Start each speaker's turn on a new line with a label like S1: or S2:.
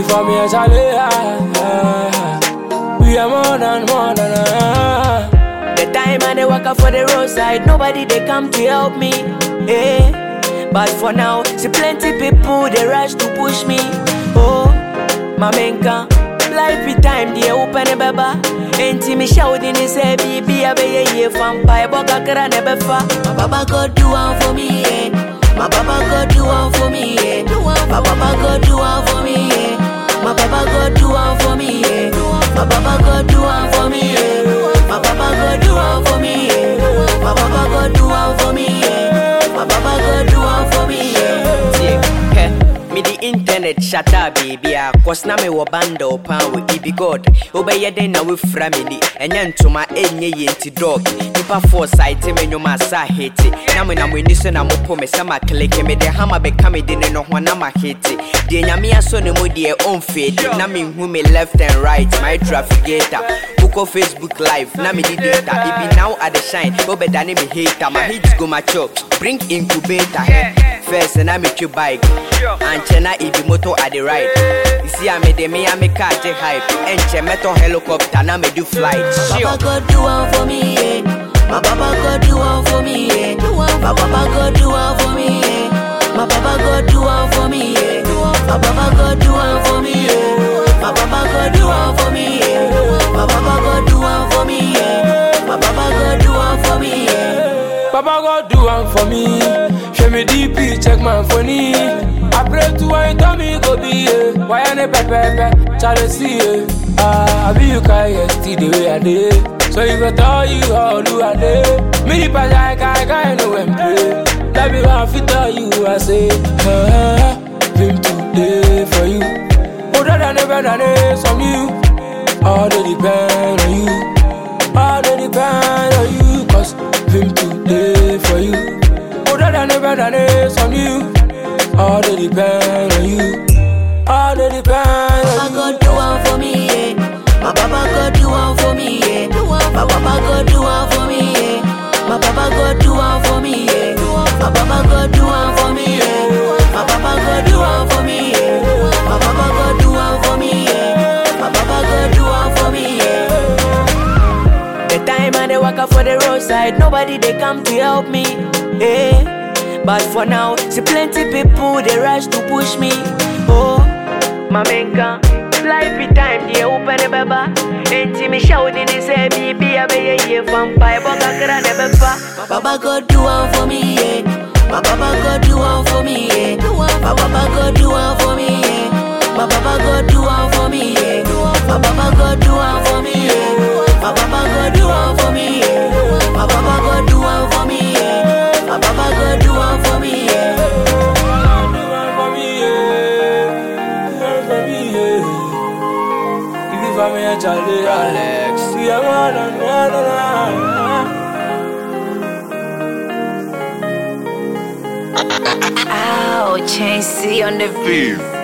S1: for me, Charlie. ah, ah. We are more than more than. ah.
S2: The time I dey waka for the roadside, nobody they come to help me. Eh. But for now, see plenty people they rush to push me. Oh, mamenka, life with time they open a baba. Enti me shouting is say baby I be a year from pie boka kara never fa. My baba God do one for me, yeah. My baba God do one for me, yeah. My baba God do one for me, yeah. My baba God do one for me, yeah. My baba God do one for me, yeah. My baba God do one for me, yeah. My baba God do one for me, yeah. My baba God do one for me, yeah.
S3: tie hɛ mede internet hyata baby a kɔs na mewɔ bundle paa wɔ ibi god wobɛyɛ den na wofira me ni ɛnyɛ ntoma ɛnyɛ yɛ nti dog nipa fo site me nnwom a sa hete na menam ani so na mopo me sɛ makeleke mede hama bɛka me de ne no ho na mahete deɛ nyame asɔ ne mu deɛ ɔmfeedi na menhu me left and right my trafficator wokɔ facebook live na mede data ebi now at the shine wobɛdane me hater my hits go mature bring incubator hɛ first na metwe bike ankyɛ na ebi moto at the right isi a mede me a me car gye hype ɛnkyɛ mɛtɔ helicopter na medu flight
S2: My Baba God do one for me, yeah. My Baba God do one for me, yeah. My Baba God do one for me, yeah. My Baba God do one for me, yeah. My Baba God do one for me, yeah. My Baba God do one for me, yeah. My Baba God do one for me, yeah. My Baba God do one for me, yeah.
S1: Papa God do one for me. Show me DP, check my phone. I pray to why you tell me go be yeah. Why I never pepe, Charlie see yeah. Ah, I be you can yesterday the way I did. So you go tell you how do I did. Me the pass I can I know and play. That be one fit tell you I say. Ah, him today for you. Older than ever than it's on you. All they depend on you. All they depend on you. Cause him today for you. Older than ever than it's on you. All they depend on you. All they depend
S2: Baba
S1: on you.
S2: God do one for me, yeah. My Baba God do one for me, yeah. My Baba God do one for me, yeah. My Baba God do one for me, yeah. My Baba God do one for me, yeah. My Baba God do one for me, yeah. My Baba God do one for me, yeah. My Baba God do one for me, yeah. The time I dey waka for the roadside, nobody they come to help me. Eh. But for now, see plenty people they rush to push me. Oh, mamenka, life with time they open a baba. Enti me shouting and say baby I be a year from pie boka kara never fa. Baba God do one for me, yeah. My Baba God do one for me, yeah. My Baba God do one for me, yeah. My Baba God do one for me, yeah. My Baba God do one for me, yeah. My Baba God do one for me, yeah. My Baba God do one for me, yeah. My Baba God do one for me, yeah.
S1: Do one for me, yeah. Do one for me, yeah. If you for me, Charlie,
S3: Alex.
S1: See, I'm on and on and on.
S4: Ow, Chain C on the
S5: Beef.